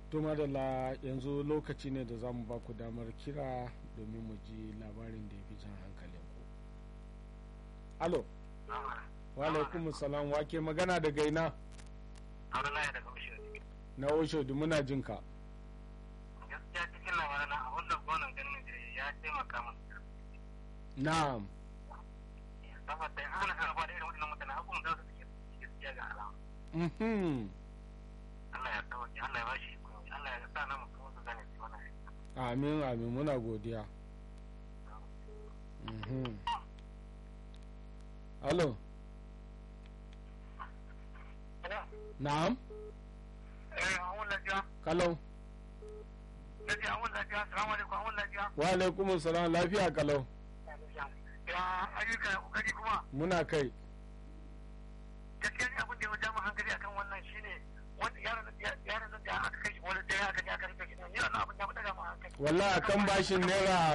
to madalla yanzu lokaci ne da za mu ba ku damar kira domin mu ji labarin da ya fi jan hankalin ku alo wa alaikum salam wake magana daga ina Abdullahi daga Bishir. na oshodu muna jin ka Gaskiya cikin labaran a wannan gonan ganin da ya taimaka min. na'am Saboda in ana karɓa da irin waɗannan mutane abubuwan za su fi gaskiya ga alama. mhm Allah ya tsawaje, Allah ya bashi kuma, Allah ya sa na mutum su gane su mana. amin amin muna godiya mhm alo na'am Eh, awon lafiya. kalau Lafiya, awon lafiya. Salamu alaikum, awon lafiya. wa alaikum salam lafiya kalau Ya ayyuka ya kokari kuma. muna kai Gaskiya ne abin da ya jama hankali akan wannan shine wanda yaron yaron da aka kai shi wani da ya aka je aka rike shi ne. Ni wannan abin ya fi daga ma hankali. wallahi akan bashin naira